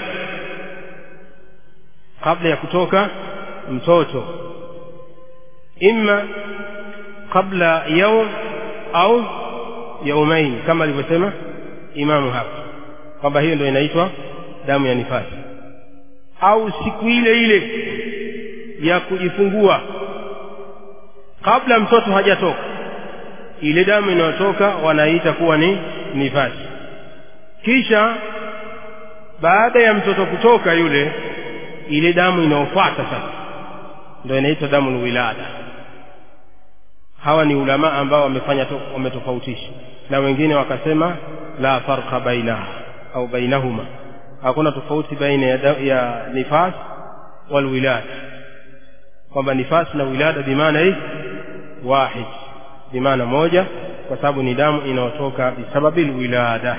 kabla ya kutoka mtoto imma qabla yaum au yaumain kama alivyosema imamu hapa kwamba hiyo ndio inaitwa damu ya nifasi au siku ile ile ya kujifungua kabla mtoto hajatoka ile damu inayotoka wanaita kuwa ni nifasi kisha baada ya mtoto kutoka yule ile damu inayofuata sasa ndio inaitwa damu lwilada hawa ni ulama ambao wamefanya wametofautisha na wengine wakasema la farqa bainaha au bainahuma hakuna tofauti baina ya, ya nifas walwilada kwamba nifas na wilada bimaana hii wahid bimaana moja kwa sababu ni damu inayotoka bisababi lwilada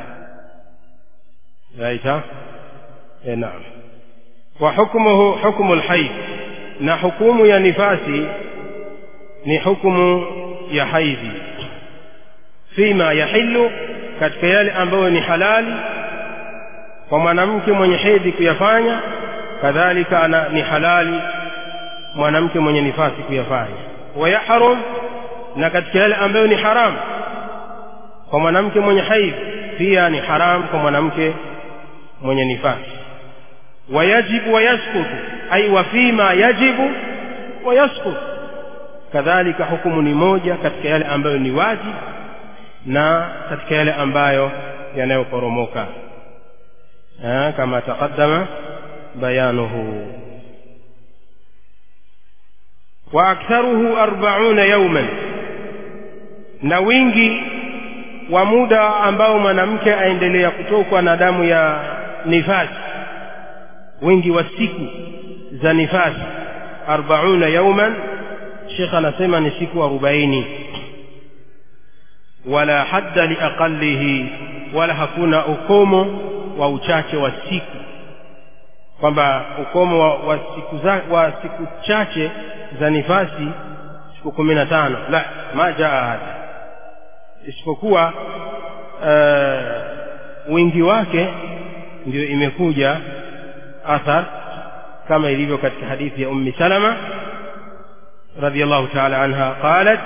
raita e, naam wa hukmuhu hukmu lhaid na hukumu ya nifasi ni hukumu ya haidhi fima yahilu katika yale ambayo ni halali kwa mwanamke mwenye hedhi kuyafanya kadhalika ana ni halali mwanamke mwenye nifasi kuyafanya wayahrum na katika yale ambayo ni haramu kwa mwanamke mwenye haidhi pia ni haramu kwa mwanamke mwenye nifasi wayajibu wayaskutu ai wa fima yajibu wayaskutu kadhalika hukumu ni moja katika yale ambayo ni wajibu na katika yale ambayo yanayoporomoka kama taqaddama bayanuhu wa aktharuhu arbauna yauman na wingi wa muda ambao mwanamke aendelea kutokwa na damu ya nifasi wingi wa siku za nifasi arbauna yauman shekh anasema ni siku arobaini wala hadda liaqalihi wala hakuna ukomo wa uchache wa siku kwamba ukomo wa, wa, siku za, wa siku chache za nifasi siku kumi na tano la ma jaa hadha isipokuwa uh, wingi wake ndio imekuja athar kama ilivyo katika hadithi ya ummi salama رضي الله تعالى عنها قالت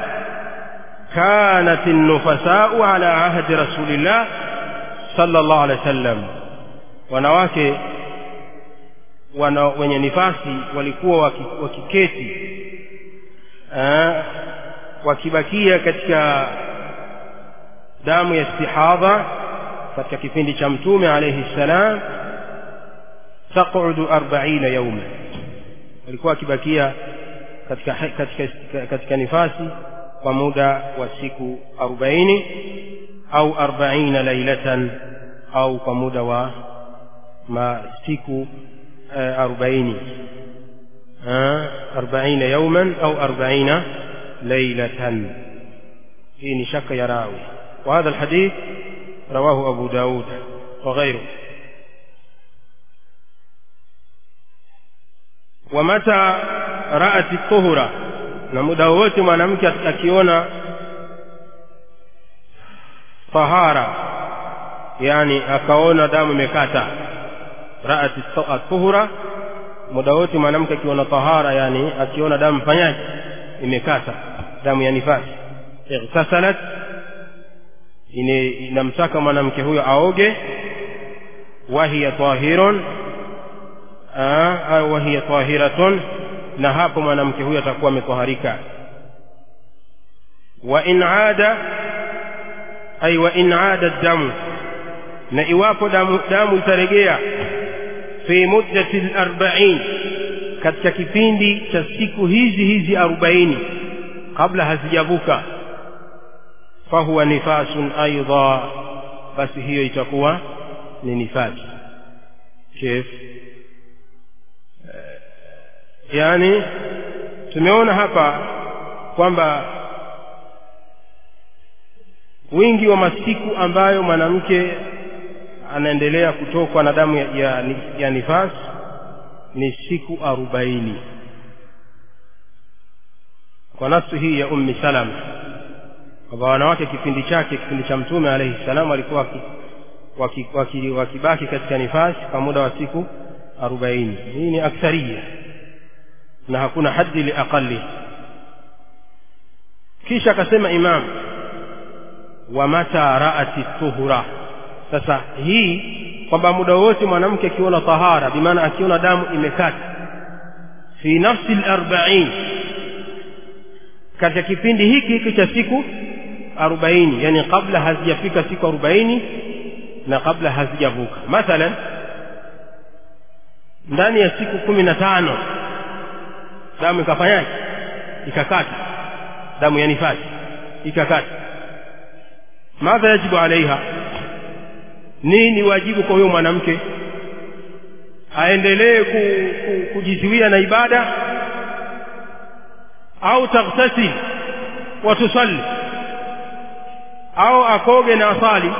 كانت النفساء على عهد رسول الله صلى الله عليه وسلم wanawake wana, wenye nifasi walikuwa waki, wakiketi aa, wakibakia katika damu ya istihadha katika kipindi cha mtume alayhi salam taqudu arbaina yauma walikuwa wakibakia katika, katika, katika nifasi kwa muda wa siku arobaini au arbaina lailatan au kwa muda wa masiku arobaini arbaina yauman au arbaina lailatan hii ni shaka ya rawi وهذا الحديث رواه أبو داود وغيره ومتى رأت الطهرة na muda wowote mwanamke akiona tahara yani akaona damu imekata raat tuhura muda wote mwanamke akiona tahara yani akiona damu fanyaje imekata damu ya nifasi ightasalat inamtaka mwanamke huyo aoge wahiya tahirun au wahiya tahiratun na hapo mwanamke huyo atakuwa ametoharika wa in ada ay wa in ada damu na iwapo damu, damu itaregea fi muddati al-arba'in katika kipindi cha siku hizi hizi arobaini kabla hazijavuka fahuwa nifasun aidha basi hiyo itakuwa ni nifasi kif yani tumeona hapa kwamba wingi wa masiku ambayo mwanamke anaendelea kutokwa na damu ya, ya, ya nifas ni siku arobaini kwa nafsi hii ya ummi salama kwamba wanawake kipindi chake kipindi cha mtume alaihi salam walikuwa wakibaki waki, waki, waki katika nifasi kwa muda wa siku arobaini hii ni aktharia na hakuna haddi liaqali kisha akasema imam wa mata raati tuhura sasa hii kwamba muda wote mwanamke akiona tahara bimaana akiona damu imekata fi nafsi larbain katika kipindi hiki hiki cha siku arobaini yani kabla hazijafika siku arobaini na kabla hazijavuka mathalan ndani ya siku kumi na tano damu ikafanyaje ikakata damu ya nifasi ikakata madha yajibu alaiha nini wajibu kwa huyo mwanamke aendelee ku, ku, kujiziwia na ibada au taghtasil wa tusalli au akoge na asali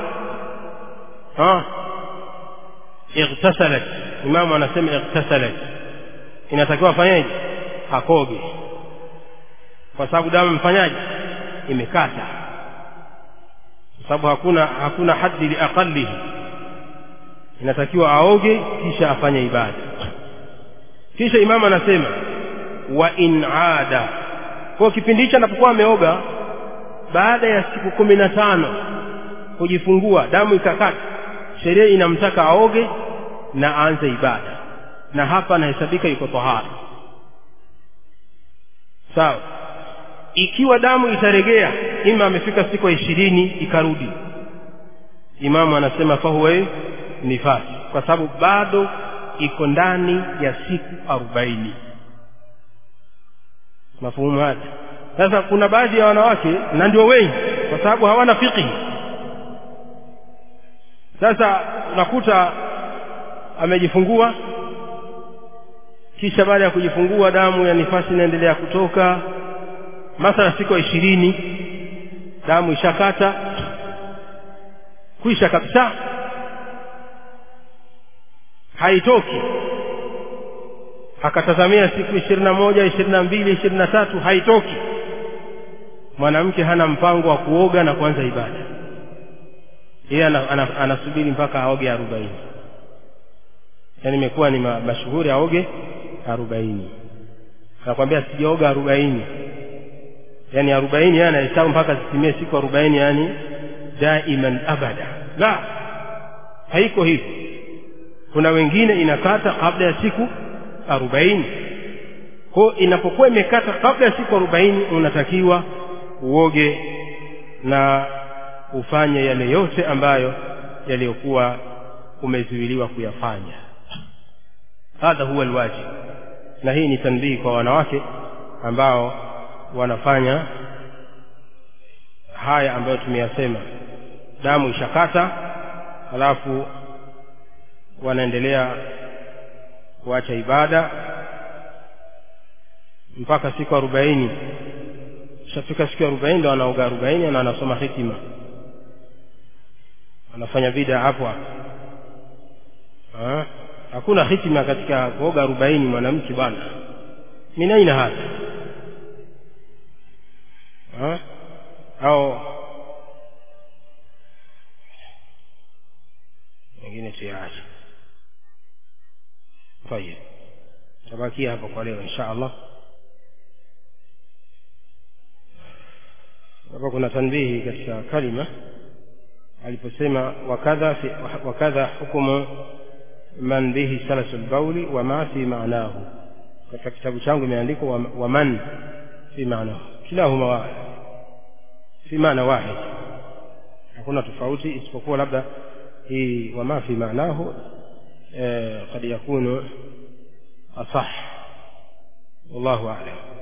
ightasalat imamu anasema ightasalat inatakiwa afanyeje akoge kwa sababu damu mfanyaje imekata kwa sababu hakuna hakuna haddi liaqalihi inatakiwa aoge kisha afanye ibada kisha imamu anasema wa in ada kwa kipindi hicho anapokuwa ameoga baada ya siku kumi na tano kujifungua damu ikakata sheria inamtaka aoge na aanze ibada na hapa anahesabika yuko tahara sawa ikiwa damu itaregea ima amefika siku ya ishirini ikarudi imamu anasema fahuwa nifasi kwa sababu bado iko ndani ya siku arobaini mafuhumu haya sasa kuna baadhi ya wanawake na ndio wengi kwa sababu hawana fiqhi sasa unakuta amejifungua kisha baada ya kujifungua damu ya nifasi inaendelea kutoka mathala siku ya ishirini damu ishakata kuisha kabisa haitoki akatazamia siku ishirini na moja ishirini na mbili ishirini na tatu haitoki mwanamke hana mpango wa kuoga na kuanza ibada yeye anasubiri mpaka aoge arobaini yaani imekuwa ni mashuhuri aoge arobaini nakwambia sijaoga arobaini yaani arobaini yani anahesabu mpaka zitimie siku arobaini yani daiman abada la haiko hivyo kuna wengine inakata kabla ya siku arobaini kwao inapokuwa imekata kabla ya siku arobaini unatakiwa uoge na ufanye yale yote ambayo yaliyokuwa umezuiliwa kuyafanya hadha huwa alwajib na hii ni tanbihi kwa wanawake ambao wanafanya haya ambayo tumeyasema damu ishakata halafu wanaendelea kuacha ibada mpaka siku arobaini ishafika siku arobaini ndo anaoga arobaini na anasoma hikima anafanya bida hapo hapo hakuna hikima katika kuoga arobaini mwanamke bwana min aina hata ha? au wengine tuyaache tayib tabakia hapa kwa leo insha allah hapa kuna tanbihi katika kalima aliposema wakadha fi, wakadha hukumu man bihi salasu lbauli wama fi maanahu katika kitabu changu imeandikwa waman fi maanahu kilahuma wahid fi maana wahid hakuna tofauti isipokuwa labda hii wama fi maanahu eh, kad yakunu asah wallahu alam